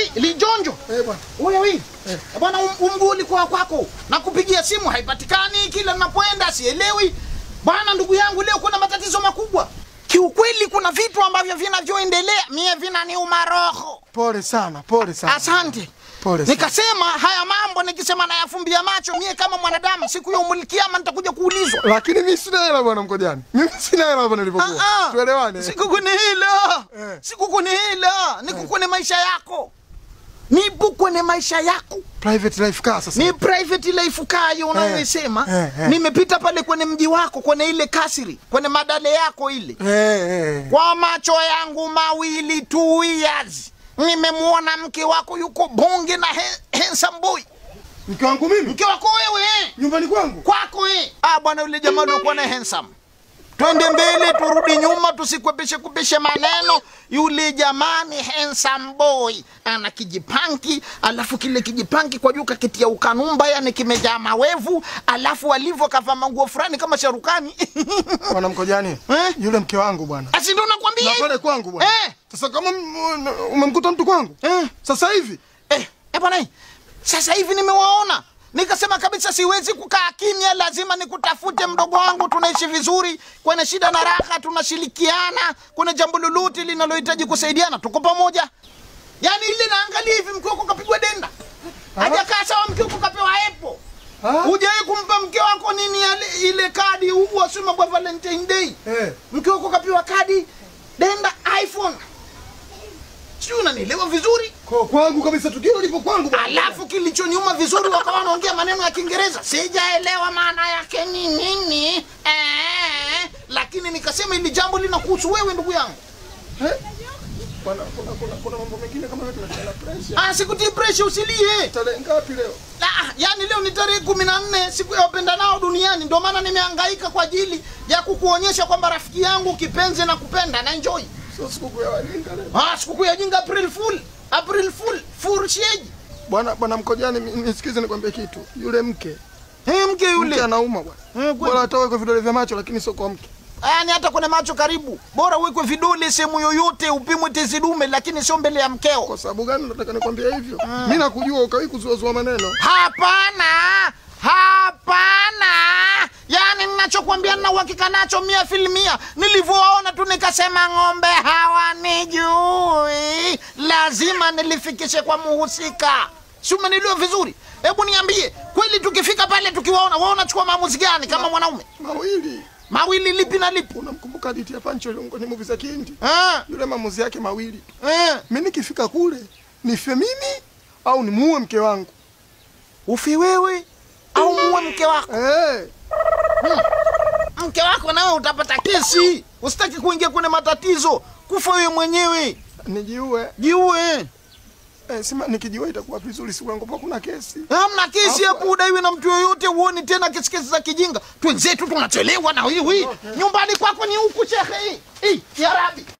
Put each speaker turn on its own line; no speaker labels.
li, lijonjo
Eh, bwana.
wewe bwana um- umguu ulikuwa kwako nakupigia simu haipatikani kila ninapoenda sielewi bwana ndugu yangu leo kuna matatizo makubwa kiukweli kuna vitu ambavyo vinavyoendelea mie vinaniuma roho
Pole sana, pole sana.
asante
Pole sana.
nikasema haya mambo nikisema nayafumbia macho mie kama mwanadamu siku ya umulikiama nitakuja kuulizwa
Lakini mimi sina hela bwana Mkojani. Mimi sina hela hapa nilipokuwa.
Ah, ah.
Tuelewane.
siku kwenye hila
Eh.
siku kwenye hila niko kwenye maisha yako nipo kwenye maisha yako
Private life car sasa.
ni private life kayo unayoisema
eh, eh.
nimepita pale kwenye mji wako kwenye ile kasiri kwenye madale yako ile
Eh, eh.
kwa macho yangu mawili two years nimemwona mke wako yuko bonge na he, handsome boy
Mke wangu mimi
mke wako wewe eh.
nyumbani kwangu.
kwako eh. ah bwana yule jamaa aliokuwa na handsome twende mbele turudi nyuma tusikwepeshe kupeshe maneno yule jamani handsome boy ana kijipanki alafu kile kijipanki kwa juu kakitia ukanumba yani kimejaa mawevu alafu alivyo kavaa manguo fulani kama sharukani
Bwana Mkojani.
Eh?
Yule mke wangu bwana.
asi ndo nakwambia
Na
hivi.
pale kwangu bwana.
Eh.
Sasa kama m- umemkuta mtu kwangu?
Eh.
Sasa hivi
eh, eh bwana eh, sasa hivi nimewaona nikasema kabisa siwezi kukaa kimya lazima nikutafute mdogo wangu tunaishi vizuri kwenye shida na raha tunashirikiana kwenye jambo lolote linalohitaji kusaidiana tuko pamoja yaani ile naangalia hivi mke wako kapigwa denda hajakaa sawa mke wako kapewa epo
Ah.
hujawahi kumpa mke wako nini yale- ile kadi huu wasema kwa valentine day
Eh.
mke wako kapewa kadi denda iphone sijui unanielewa vizuri
kwa kwangu kabisa tukio lipo kwangu bwana.
alafu kilichonyuma vizuri wakawa wanaongea maneno ya kiingereza sijaelewa maana yake ni nini eh, lakini nikasema ili jambo linakuhusu wewe ndugu yangu
Eh? Bwana kuna kuna kuna mambo mengine kama yote na pressure.
ah, sikutii presha usilie
Tarehe ngapi leo?
ah, yani leo ni tarehe kumi na nne siku ya wapendanao duniani ndio maana nimehangaika kwa ajili ya kukuonyesha kwamba rafiki yangu kipenzi na kupenda na enjoy
Sio sikukuu ya wajinga leo.
ah, sikukuu ya jinga april fool april fool fool sheji
Bwana bwana Mkojani mi- nisikize nikwambie kitu. Yule mke
hey, mke
mke
yule
anauma bwana.
Eh, kweli.
Bora atoe kwa vidole vya macho lakini sio kwa mke.
yaani hata kwenye macho karibu bora uwekwe vidole sehemu yoyote upimwe tezi dume lakini sio mbele ya mkeo
Kwa sababu gani nataka nikwambie hivyo? Mimi nakujua ukawahi kuzuazua maneno.
hapana hapana yaani ninachokwambia nina uhakika nacho mia filmia nilivyowaona tu nikasema ng'ombe hawanijui lazima nilifikishe kwa muhusika si umeniliwa vizuri hebu niambie kweli tukifika pale tukiwaona waona chukua maamuzi gani kama mwanaume
Mawili.
mawili lipi na lipi
Unamkumbuka hadithi ya Pancho ni movie za Kihindi?
eh,
Yule maamuzi yake mawili tu.
eh.
Mimi nikifika kule nife mimi au nimuue mke wangu.
ufi wewe au muwe mke wako
Eh.
mke wako nawe utapata kesi usitaki kuingia kwenye matatizo kufa wewe mwenyewe
Nijiue.
jiue
Eh, sima nikijiua itakuwa vizuri siku yangu kwa kuna kesi.
hamna kesi
Hapo-
hapo udaiwe na mtu yoyote huoni tena kesi kesi za kijinga twenzetu tunachelewa na hiwi nyumbani kwako ni huku shekhe hii hii ya rabi